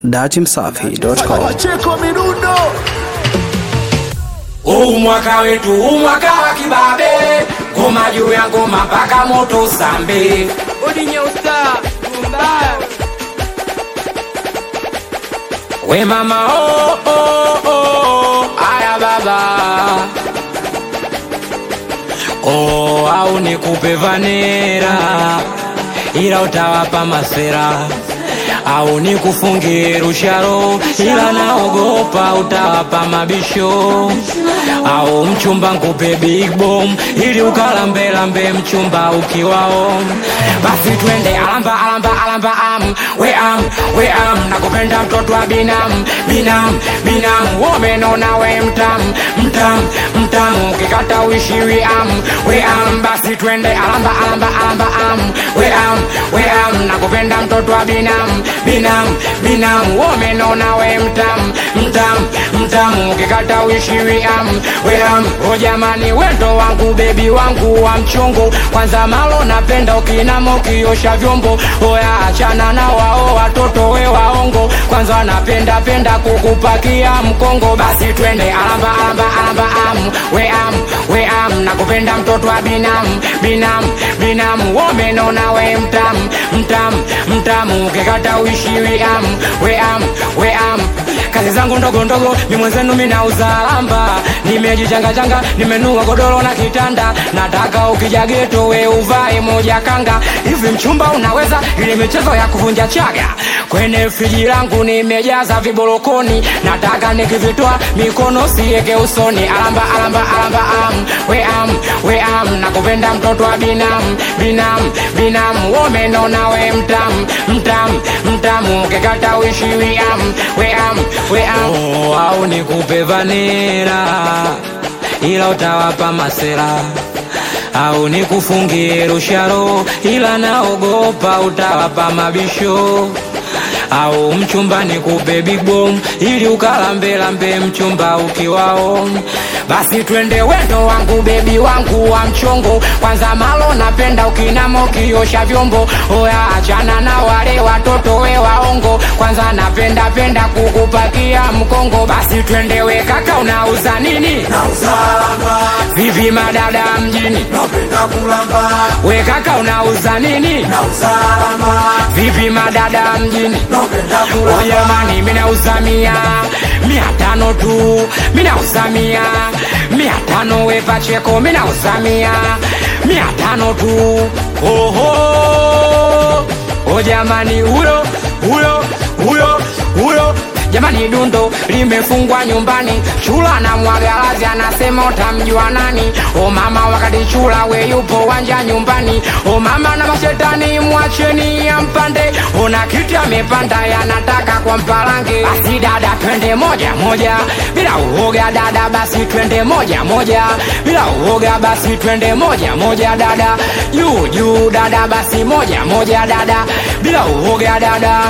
datimsafi.com Wacheko midundo Huu mwaka wetu, huu mwaka wa kibabe, ngoma juu ya ngoma mpaka moto sambe. Ulinyeusa mbaya We mama oh, oh, oh, aya baba oh, au nikupe vanera ila utawapa masera au nikufungie rusharo ila naogopa utawapa mabisho au mchumba nkupe big bomb ili ukalambelambe mchumba ukiwao basi twende alamba alamba alamba am we am we am nakupenda mtoto wa binam binam binam womenona we mtam mtam mtam ukikata uishiwi am we am basi twende alamba alamba alamba am we am we am nakupenda mtoto wa binam binam binam womenona we mtam mtam mtam ukikata uishiwi am we am o jamani wendo wangu bebi wangu wa mchungu kwanza malo napenda ukinama ukiosha vyombo oya achana na wao watoto we waongo kwanza napenda penda kukupakia mkongo basi twende alamba alamba alamba am we am we am nakupenda mtoto wa binam binam binam womenona we mtam mtam mtam ukikata uishiwi am we am we am kazi zangu ndogo ndogo mi mwenzenu minauza lamba nimejichangachanga nimenua godoro na kitanda nataka ukija geto we uvae moja kanga hivi mchumba unaweza ili michezo ya kuvunja chaga kwenye friji langu nimejaza viborokoni nataka nikivitoa mikono sieke usoni alamba alamba alamba am we am we am nakupenda mtoto wa binam binam binam womenona we mtam mtam mtam ukikata uishiwi am we am we am oh, au nikupe vanera ila utawapa masera au nikufungie rusharo ila naogopa utawapa mabisho au mchumba nikupe big bomb ili ukalambelambe mchumba ukiwao basi twende wendo wangu bebi wangu wa mchongo kwanza malo napenda ukinama ukiosha vyombo oya achana na wale watoto we waongo kwanza napenda penda kukupakia mkongo basi twende we kaka unauza nini Nauza lamba vipi madada mjini Napenda kulamba we kaka unauza nini Nauza lamba vipi madada mjini Napenda Oh kulamba jamani, minauza mia mia tano tu, minauza mia mia tano we Pacheko, minauza mia mia tano tu. Oho, oh jamani, huyo huyo huyo huyo jamani, dundo limefungwa nyumbani, chula na mwagalazi anasema utamjua nani? O mama, wakati chula we yupo wanja nyumbani, o mama na mashetani mwacheni ampande, ona kiti amepanda yanataka kwa mpalange. Basi dada, twende moja moja bila uoga dada, basi twende moja moja bila uoga, basi twende moja moja dada, juu juu dada, basi moja moja dada bila uoga dada,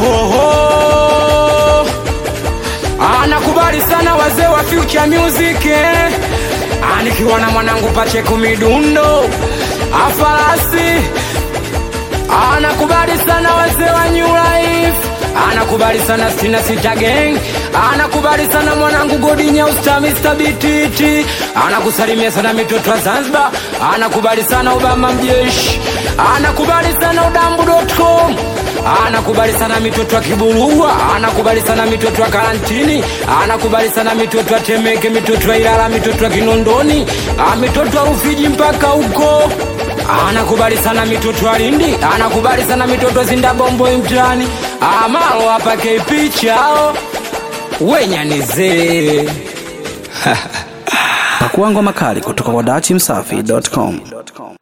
oho anakubali sana wazee wa future music eh? Ah, nikiwa na mwanangu Pacheco midundo afarasi anakubali sana wazee wa new life anakubali sana stina sita gang anakubali sana mwanangu godi nyeusta Mr. bititi anakusalimia sana mitoto wa zanzibar anakubali sana obama mjeshi anakubali sana udambu.com anakubali sana mitoto wa kiburua anakubali sana mitoto wa karantini anakubali sana mitoto wa temeke mitoto wa ilala mitoto wa kinondoni ah, mitoto wa rufiji mpaka huko anakubali sana mitoto wa lindi anakubali sana mitoto wa zindabombo mtani amalo hapa KP chao wenyanizee pakuangwa makali kutoka kwa datimsafi.com